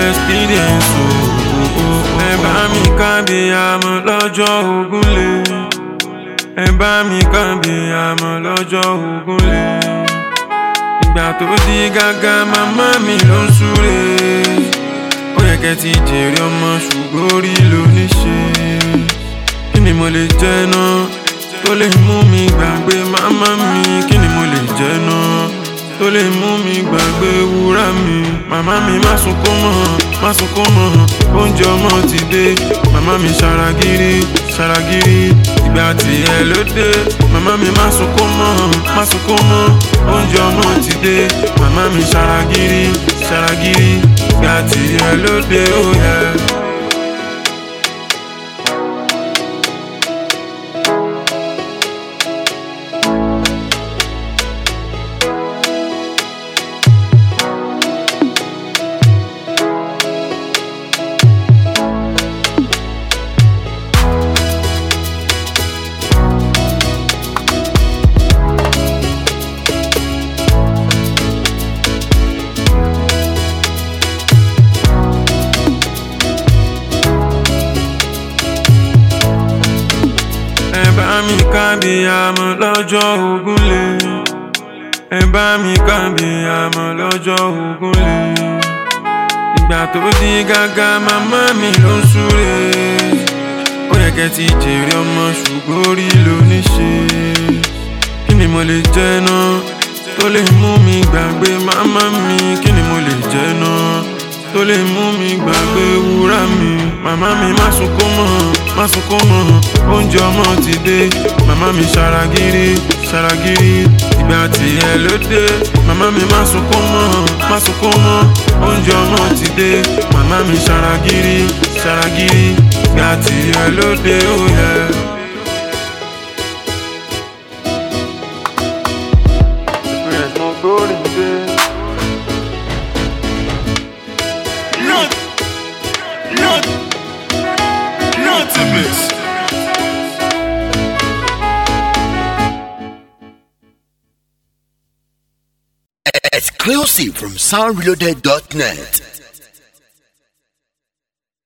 experience o. ẹ bá mi kábí àmọ́ lọ́jọ́ ògúnlé. ẹ bá mi kábí àmọ́ lọ́jọ́ ògúnlé. ìgbà tó di gágá màmá mi ló ń súre. ó yẹ kẹ́ ti jèrè ọmọ ṣùgbọ́n orí ló ní ṣe. kí ni mo lè jẹ́ náà tó lè mú mi gbàgbé màmá mi kí ni mo lè jẹ́ náà tó lè mú mi gbàgbé wúrà mi. màmá mi má sunkún mọ́ má sunkún mọ́ oúnjẹ ọmọ ti dé màmá mi ṣaragírí ṣaragírí ìgbà tí ẹ ló dé màmá mi má sunkún mọ́ má sunkún mọ́ oúnjẹ ọmọ ti dé màmá mi ṣaragírí ṣaragírí ìgbà tí ẹ ló dé ó yẹ. ẹ bá mi kábí àmọ́ lọ́jọ́ ògúnlé ẹ bá mi kábí àmọ́ lọ́jọ́ ògúnlé ìgbà tó di gágá màmá mi ló ń súre ó yẹ kẹ́ ti jèrè ọmọ ṣùgbọ́n orí ló ní ṣe kí ni mo lè jẹ́ náà tó lè mú mi gbàgbé màmá mi kí ni mo lè jẹ́ náà tó lè mú mi gbàgbé wúrà mi. màmá mi má sunkún mọ́ má sunkún mọ́ oúnjẹ ọmọ ti dé màmá mi ṣaragírí ṣaragírí ìgbà tí ẹ ló dé màmá mi má sunkún mọ́ má sunkún mọ́ oúnjẹ ọmọ ti dé màmá mi ṣaragírí ṣaragírí ìgbà tí ẹ ló dé ó yẹ. experience mo gbórí dé. Not, not, not a miss. Exclusive from soundreloaded.net.